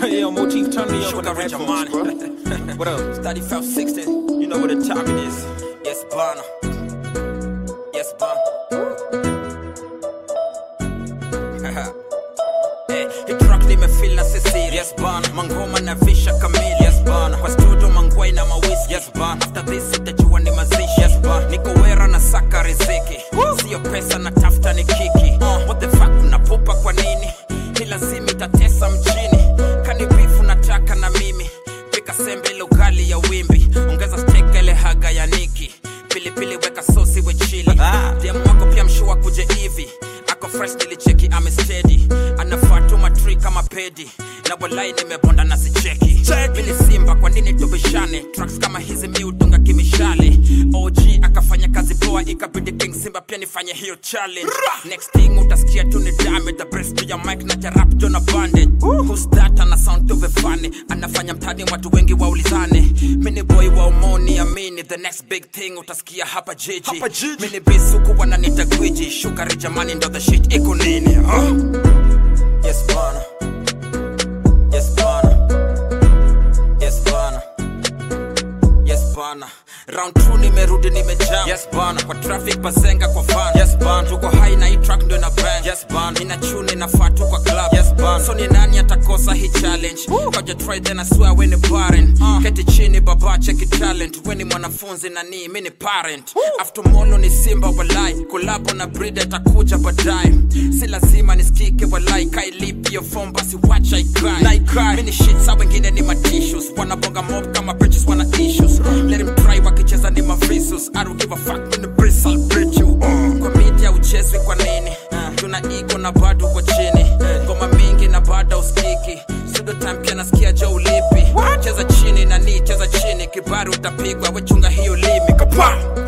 Yo, Motif, turn me up with the Sugar Rich headphones, bro. Amani. What up? Study felt 16. You know what the time it is. Yes, Bana. Yes, Bana. Eh, hii track nimefeel na sisiri yes bana mangoma na visha kamili yes bana kwa studio mangwai na mawisi yes bana after this itajua ni mazishi yes bana niko wera na saka riziki sio pesa na tafuta ni kiki uh, what the fuck unapupa kwa nini ni lazima itatesa mjini kani bifu nataka na mimi pika sembe ile ugali ya wimbi ongeza steak ile haga ya niki pilipili weka sosi we chili dem wako pia mshua kuje hivi ako fresh nilicheki amestedi anafatuma tri kama pedi na walai nimebonda na sicheki mili simba kwa nini tubishane tracks kama hizi mi udunga kimishale og akafanya kazi poa ikabidi king simba pia nifanye hiyo challenge next thing utasikia tu ni dame the breast to your mic na jarap jona bandit who's that ana sound to be funny anafanya mtani watu wengi waulizane mini boy wa umoni amini the next big thing utasikia hapa jiji mini bisuku wananita gwiji shukari jamani ndo the shit iko nini huh? yes bana yes bana yes bana yes bana round 2 nimerudi nimejam yes bana kwa traffic bazenga kwa van yes bana tuko high na hii track ndio na bang yes bana ina tune inafaa tu kwa club yes bana so ni nani atakosa hii challenge kaja try then I swear when barren uh. keti chini baba check it talent when ni mwanafunzi na ni mimi ni parent after molo ni simba walai kolabo na breed atakuja baadaye si lazima nisikike walai kai lip your phone basi watch I cry na I cry mimi ni shit sa wengine ni ma tissues wanabonga mob kama bitches wana issues let him try wakicheza ni mavisus I don't give a fuck when the bricks I'll break you kwa media uchezwi kwa nini tuna ego na bado uko chini ngoma mingi na bado uskiki sudo time pia nasikia jo ulipi cheza chini na ni cheza chini kibari utapigwa wechunga hiyo limi kapa